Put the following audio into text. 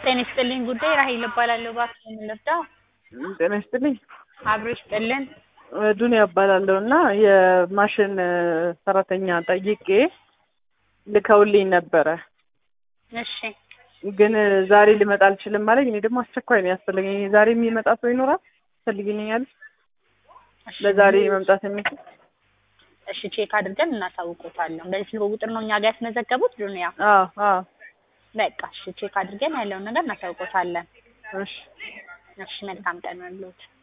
ጤና ይስጥልኝ ጉዳይ ራሄል እባላለሁ። እባክዎ ምን ልርዳው? ጤና ይስጥልኝ። አብሮ ይስጥልን። ዱንያ እባላለሁ እና የማሽን ሰራተኛ ጠይቄ ልከውልኝ ነበረ፣ እሺ ግን ዛሬ ልመጣ አልችልም አለኝ። እኔ ደግሞ አስቸኳይ ነው ያስፈልገኝ። ዛሬ የሚመጣ ሰው ይኖራል? ትፈልጊልኛለሽ? እሺ፣ ለዛሬ መምጣት የሚችል እሺ ቼክ አድርገን እናሳውቆታለን። በዚህ ስልክ ቁጥር ነው እኛ ጋር ያስመዘገቡት ዱንያ? አዎ አዎ። በቃ እሺ ቼክ አድርገን ያለውን ነገር እናሳውቆታለን። እሺ እሺ መልካም ቀን ይሁንልዎት።